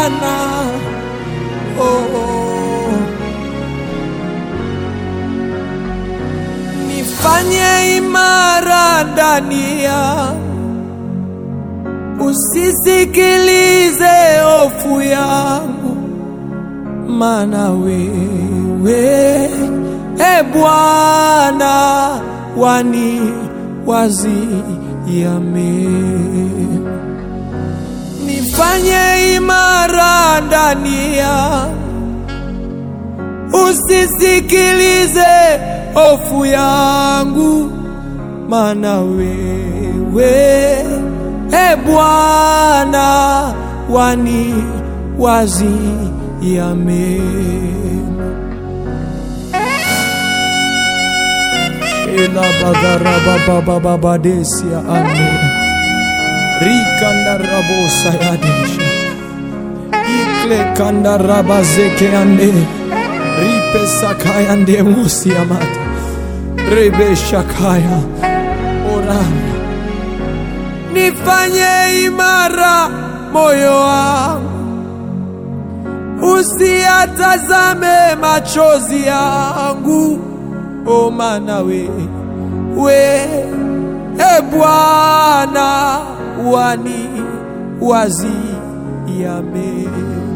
Bwana oh, oh. Nifanye imara ndani yangu, usisikilize hofu yangu, maana wewe e Bwana wani waziame. Nifanye imara ndani yangu, usisikilize hofu yangu, maana wewe e Bwana wani waziame. Ela bagara baba baba badesia ane rikanda rabosa yadesha ikle kanda rabazeke ande ripe sakaya ande mosi amata rebe shakaya orana nifanye imara moyo wangu usiatazame machozi yangu o maana we we e Bwana wani waziame,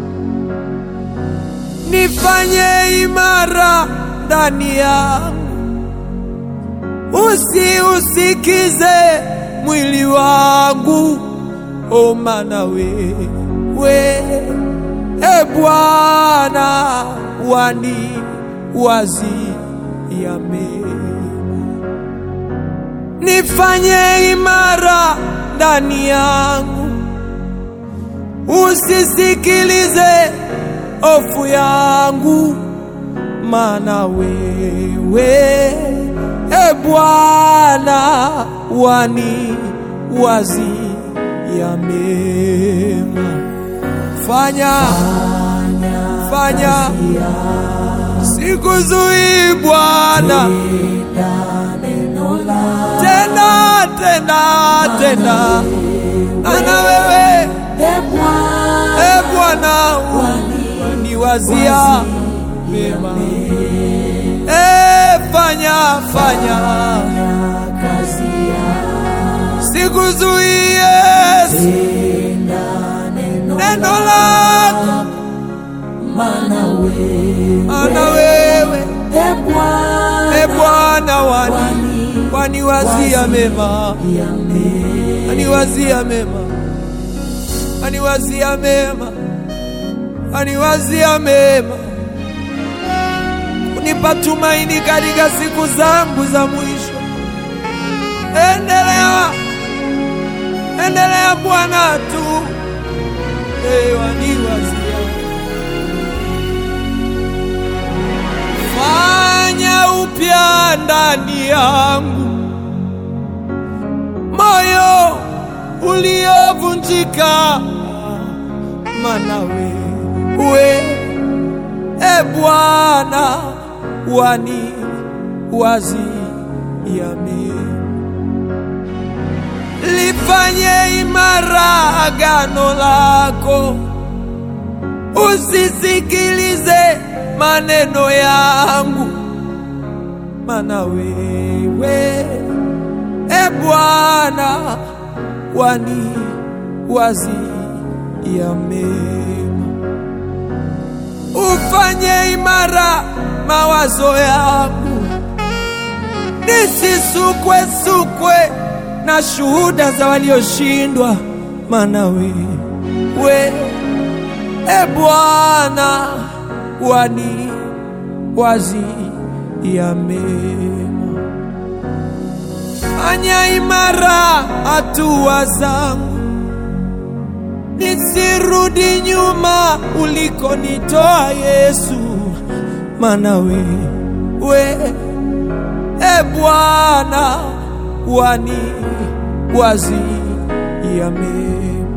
nifanye imara ndani yangu, usiusikize mwili wangu, o maana we we e Bwana wani waziame yame nifanye imara ndani yangu, usisikilize hofu yangu, maana wewe e Bwana wani waziame. Fanya fanya, sikuzuii Bwana tena tena tena, ana wewe e Bwana uniwazia mema, e fanya fanya, sikuzuii Yesu, neno lako ana wewe e Bwana wani waniwazia mema, aniwazia mema, aniwazia mema, aniwazia mema, kunipa tumaini katika siku zangu za mwisho. Endelea, endelea Bwana tu, hey, waniwazia fanya upya ndani yangu moyo uliovunjika, maana wewe e Bwana wani waziame, lifanye imara agano lako, usisikilize maneno yangu, maana wewe e Bwana wani waziame. Ufanye imara mawazo yangu, nisisukwe sukwe na shuhuda za walioshindwa, maana wewe e Bwana wani waziame. Fanya imara hatua zangu, nisirudi nyuma ulikonitoa Yesu, maana wewe e Bwana wani waziame.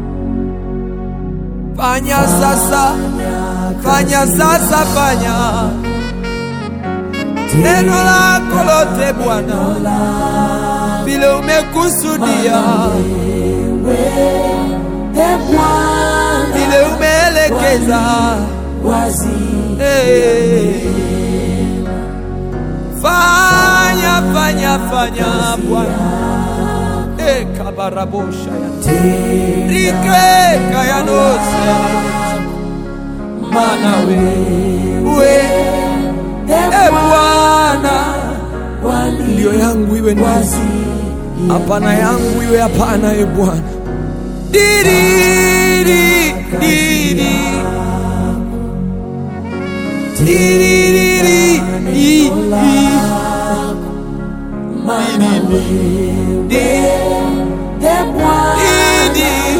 Fanya sasa, fanya sasa, fanya neno lako lote Bwana, vile umekusudia, vile umeelekea waweza Eh. fanya fanya fanya Bwana Eh, kabarabosha ya rike kayanose mana wewe e Bwana ndio yangu iwe ndio hapana yangu iwe hapana e Bwana diriri diri diriri i- i- Didi,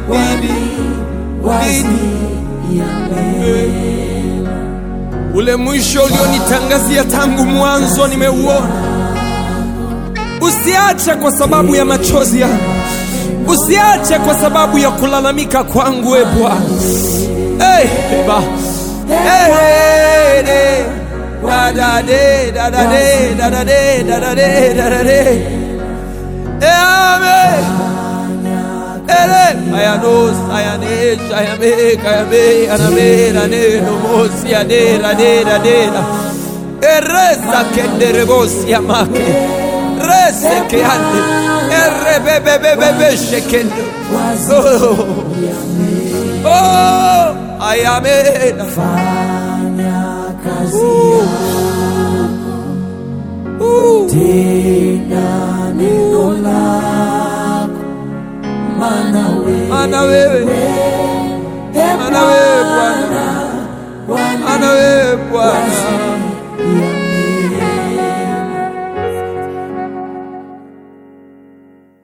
didi, didi. Ule mwisho ulionitangazia tangu mwanzo nimeuona. Usiache kwa sababu ya machozi yangu, usiache kwa sababu ya kulalamika kwangu, e Bwana. Hey, ba. Hey, hey, hey. Da, da, de, da, da, de, da, da, de, da, da, de, da, da, de. Eh, amen. Ere, ayanos, ayanesh, ayame, kayame, aname, rane, nomos, yade, rade, rade, ra. Eresa kende rebos yamake. Rese ke ande. Erre be be be be be shekende. Oh, oh, ayame. Uh, mana wewe, mana wewe Bwana, mana wewe Bwana.